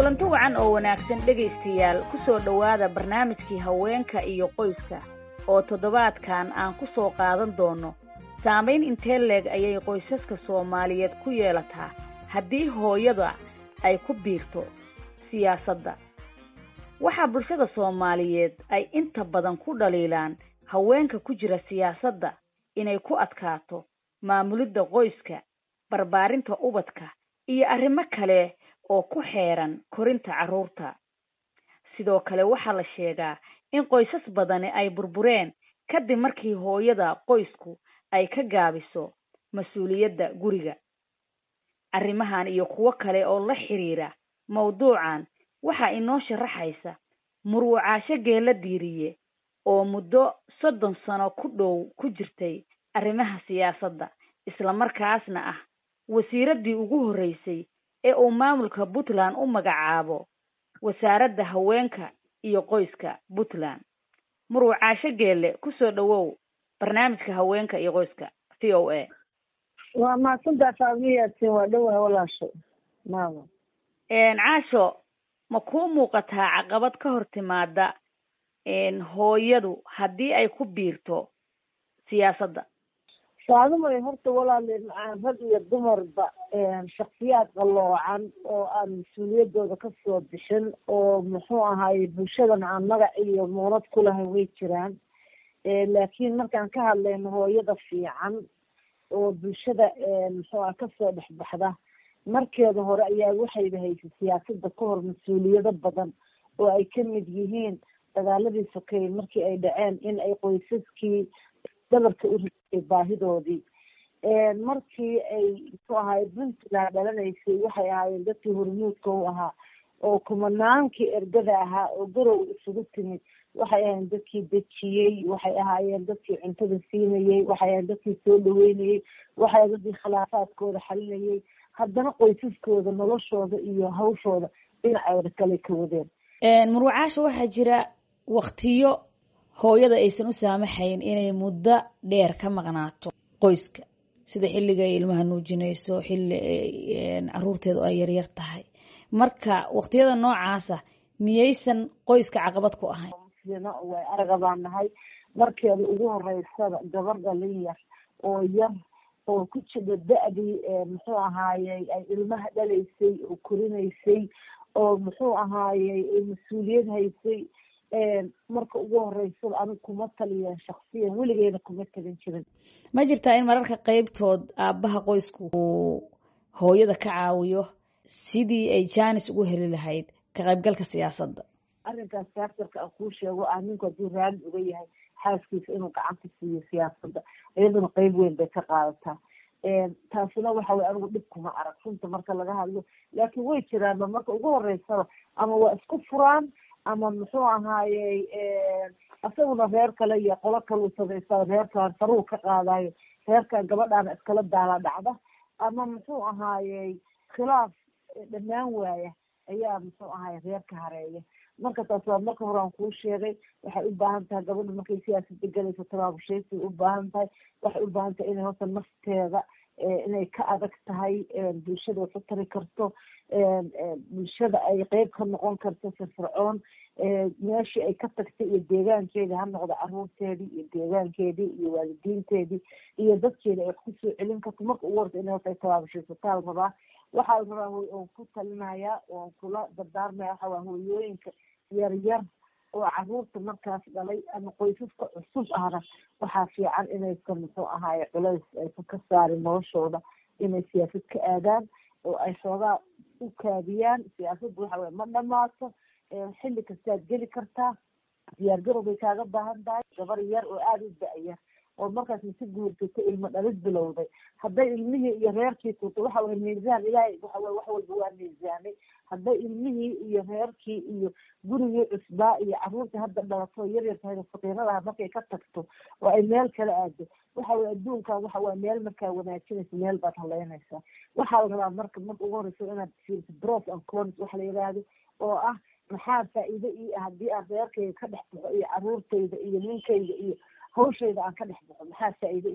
kulanti wacan oo wanaagsan dhegaystayaal ku soo dhowaada barnaamijkii haweenka iyo qoyska oo toddobaadkan aan ku soo qaadan doono saamayn intee leeg ayay qoysaska soomaaliyeed ku yeelataa haddii hooyada ay ku biirto siyaasadda waxaa bulshada soomaaliyeed ay inta badan ku dhaliilaan haweenka ku jira siyaasadda inay ku adkaato maamulidda qoyska barbaarinta ubadka iyo arrimo kale oo ku xeeran korinta carruurta sidoo kale waxaa la sheegaa in qoysas badani ay burbureen kadib markii hooyada qoysku ay ka gaabiso mas-uuliyadda guriga arrimahan iyo kuwo kale oo la xiriira mawduucan waxaa inoo sharaxaysa muruucaasho geela diiriye oo muddo soddon sano ku dhow ku jirtay arrimaha siyaasadda islamarkaasna ah wasiiraddii ugu horreysay ee uu maamulka puntland u magacaabo wasaaradda haweenka iyo qoyska puntland muruucaasho geelle kusoo dhowow barnaamijka haweenka iyo qoyska v o a waa mahadsantaa faamiyatin waa dhowaha walaasho maama caasho ma kuu muuqataa caqabad ka hor timaada hooyadu haddii ay ku biirto siyaasadda saadumay horta walaale rag iyo dumarba shaksiyaad qaloocan oo aan mas-uuliyaddooda kasoo bixin oo muxuu ahaye bulshadan aan magac iyo muunad ku lahayn way jiraan laakiin markaan ka hadlayno hooyada fiican oo bulshada muxuu aha kasoo dhexbaxda markeeda hore ayaa waxayba haysay siyaasadda ka hor mas-uuliyado badan oo ay ka mid yihiin dagaaladii sokeeye markii ay dhaceen in ay qoysaskii dabarka u riday baahidoodii markii ay muxuu ahaay puntland dhalanaysay waxay ahaayeen dadkii hormuudka u ahaa oo kumanaankii ergada ahaa oo garow isugu timid waxay ahaayeen dadkii dejiyey waxay ahaayeen dadkii cuntada siinayey waxay ahayen dadkii soo dhaweynayey waxay ahayen dadkii khilaafaadkooda xalinayay haddana qoysaskooda noloshooda iyo hawshooda dhinacooda kale ka wadeen muruucaasha waxaa jira waktiyo hooyada aysan u saamaxayn inay muddo dheer ka maqnaato qoyska sida xilliga ay ilmaha nuujinayso xilli caruurteedu ay yaryar tahay marka waktiyada noocaasa miyaysan qoyska caqabad ku ahayn way araga baan nahay markeeda ugu horeysada gabar dhalin yar oo yar oo ku jira da-dii muxuu ahaayey ay ilmaha dhalaysay oo korinaysay oo muxuu ahaayey mas-uuliyad haysay marka ugu horeysada anig kuma taliyan shaksiyan weligeena kuma talin jirin ma jirtaa in mararka qeybtood aabbaha qoysku uu hooyada ka caawiyo sidii ay janis ugu heli lahayd ka qaybgalka siyaasadda arrinkaas saartarka aan kuu sheego ah ninku hadduu raali uga yahay xaaskiisa inuu gacanta siiyo siyaasadda iyaduna qeyb weyn bay ka qaadataa taasina waxa weye anigu dhib kuma arag runta marka laga hadlo laakiin way jiraanba marka ugu horeysaba ama waa isku furaan ama muxuu ahaayey isaguna reer kale iyo qolo kaleu samaysaa reerkaan faruu ka qaadayo reerkan gabadhaana iskala daala dhacda ama muxuu ahaayey khilaaf dhammaan waaya ayaa muxuu ahaye reer ka hareeya marka taas waa marka hore aan kuu sheegay waxay u baahan tahay gabadha markay siyaasada galayso tabaabushaysay u baahan tahay waxay u baahan tahay inay horta nafteeda inay ka adag tahay bulshada wax u tari karto bulshada ay qeyb ka noqon karto firfircoon meeshii ay ka tagtay iyo deegaankeedii ha noqdo caruurteedii iyo deegaankeedii iyo waalidiinteedii iyo dadkeeda ay wax kusoo celin karto marka ugu horta inay horta ay tabaabashaysataa la rabaa waxaa la rabaa oon ku talinayaa oon kula dardaarmaya waxa waa hooyooyinka yar yar oo caruurta markaas dhalay ama qoysaska cusub ahna waxaa fiican inaysan muxuu ahaaye culays aysan ka saarin noloshooda inay siyaasad ka aadaan oo ay xoogaa u kaadiyaan siyaasadda waxa weye ma dhamaato xilli kastaad geli kartaa diyaar garow bay kaaga baahan tahay gabar yar oo aada u da-yar oo markaas masi guursato ilmo dhalid bilowday hadday ilmihii iyo reerkii tuto waxa weye miisaan ilaahay waxa weye wax walba waa miisaanay hadday ilmihii iyo reerkii iyo gurigii cusbaa iyo caruurtii hadda dhalato yaryar tahay faqiiradaha markay ka tagto oo ay meel kala aado waxa weye adduunkan waxa weye meel markaa wanaajinaysa meel baad haleynaysaa waxaa la rabaa marka marka ugu horeysa inaad fiirto bros and cons waxa la yidhaahdo oo ah maxaa faa-iido ii ah haddii aan reerkayga ka dhex baxo iyo caruurtayda iyo ninkayga iyo hawshayda aan ka dhex baxo maxaa faa-iido ii ah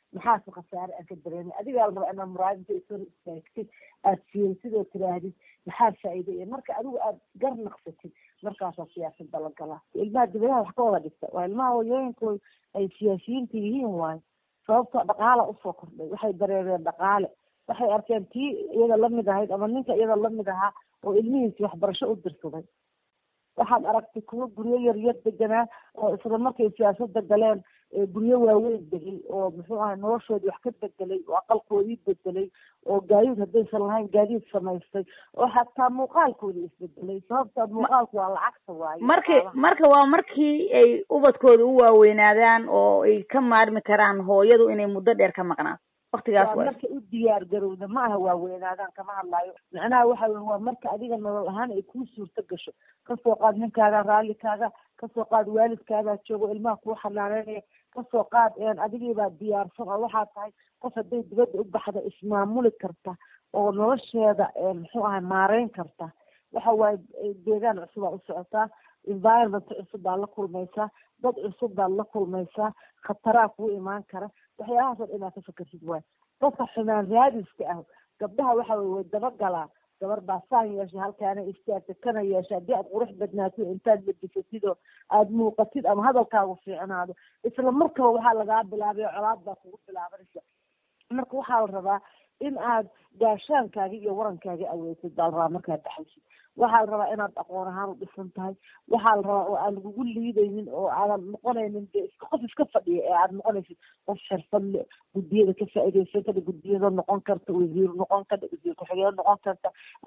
maxaase khasaare aan ka dareemay adigaa la rabaa inaad muraadinta isor istaagtid aad fiirisid oo tiraahdid maxaa faa'iida iyo marka adigu aad gar naqsatid markaasaa siyaasadda la galaa ilmaha dibadaha wax ka wada dhigta waa ilmaha hooyooyinkooda ay siyaasiyiinta yihiin waayo sababtoo dhaqaala usoo kordhay waxay dareereen dhaqaale waxay arkeen tii iyada lamid ahayd ama ninka iyada lamid ahaa oo ilmihiisi waxbarasho u dirsaday waxaad aragtay kuwo guryo yaryar deganaa oo isla markay siyaasada galeen guryo waaweyn degay oo muxuu ahay noloshoodii wax ka bedelay oo aqalkoodii bedelay oo gaadiid haddaysan lahayn gaadiid samaystay oo xataa muuqaalkoodii isbedelay sababta muuqaalku waa lacagta waayo marki marka waa markii ay ubadkooda u waaweynaadaan oo ay ka maarmi karaan hooyadu inay muddo dheer ka maqnaato waktigaas waa marka u diyaar garowda ma aha waaweynaadaan kama hadlaayo macnaha waxa wey waa marka adiga nolol ahaan ay kuu suurto gasho kasoo qaad ninkaaga raallikaaga kasoo qaad waalidkaagaa joogo ilmaha kuu xanaaneynaya kasoo qaad adigiibaa diyaarsan oo waxaa tahay qof hadday dibadda u baxda ismaamuli karta oo nolosheeda muxuu ahay maareyn karta waxa waaye deegaan cusub aa u socotaa environment cusub baad la kulmaysaa dad cusub baad la kulmaysaa khataraa kuu imaan kara waxyaabahaas oo dhan inaad ka fakersid waayo dadka xumaan raadiska ah gabdhaha waxa wey way dabagalaa gabar baa saan yeeshay halkaana istaagta kana yeesha haddii aad qurux badnaatid intaad bedisatid oo aada muuqatid ama hadalkaagu fiicnaado isla markaba waxaa lagaa bilaabay oo colaad baa kugu bilaabanaysa marka waxaa la rabaa in aad gaashaankaagi iyo warankaagi aweysid baa la rabaa markaad dhaxaysid waxaa la rabaa inaad aqoon ahaan u dhisan tahay waxaa la rabaa oo aan lagugu liidaynin oo aadan noqonaynin de iska qof iska fadhiya ee aad noqonaysid qof xirfad le guddiyada ka faa'iidaysan kada guddiyada noqon karta wasiir noqon karta wasiir ku-xigeen noqon karta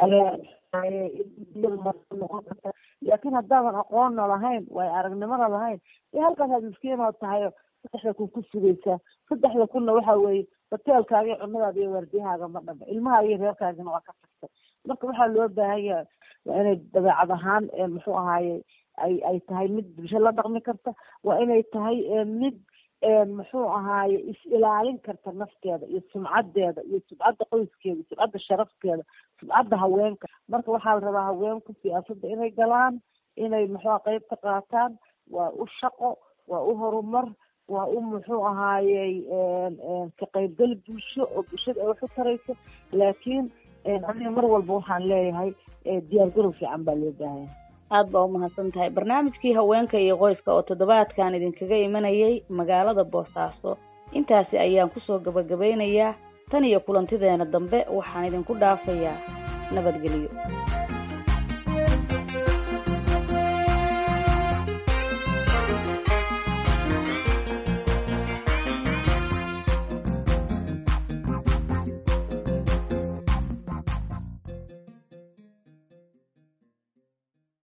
guddiyada noqon karta laakiin haddaadan aqoonna lahayn waayo aragnimada lahayn ee halkaasaad miskiinoo tahay saddexda kun ku sugaysaa saddexda kunna waxa weeye hoteelkaaga iyo cunadaada iyo waardiyahaaga ma dhama ilmaha iyo reerkaagina waa ka tagtay marka waxaa loo baahan yahay waa inay dabeecad ahaan muxuu ahaaye ay ay tahay mid bulsho la dhaqmi karta waa inay tahay mid muxuu ahaaye is ilaalin karta nafteeda iyo sumcadeeda iyo sumcadda qoyskeeda sumcadda sharafkeeda sumcadda haweenka marka waxaa la rabaa haweenku siyaasadda inay galaan inay muxua qeyb ka qaataan waa u shaqo waa u horumar waa u muxuu ahaayey ka qaybgal bulsho oo bulshada ay wax u tarayso laakiin aniga mar walba waxaan leeyahay diyaargarow fiican baa loo baahanya aada baa umahadsan tahay barnaamijkii haweenka iyo qoyska oo toddobaadkan idinkaga imanayay magaalada boosaaso intaasi ayaan kusoo gabagabeynayaa tan iyo kulantideena dambe waxaan idinku dhaafayaa nabadgelyo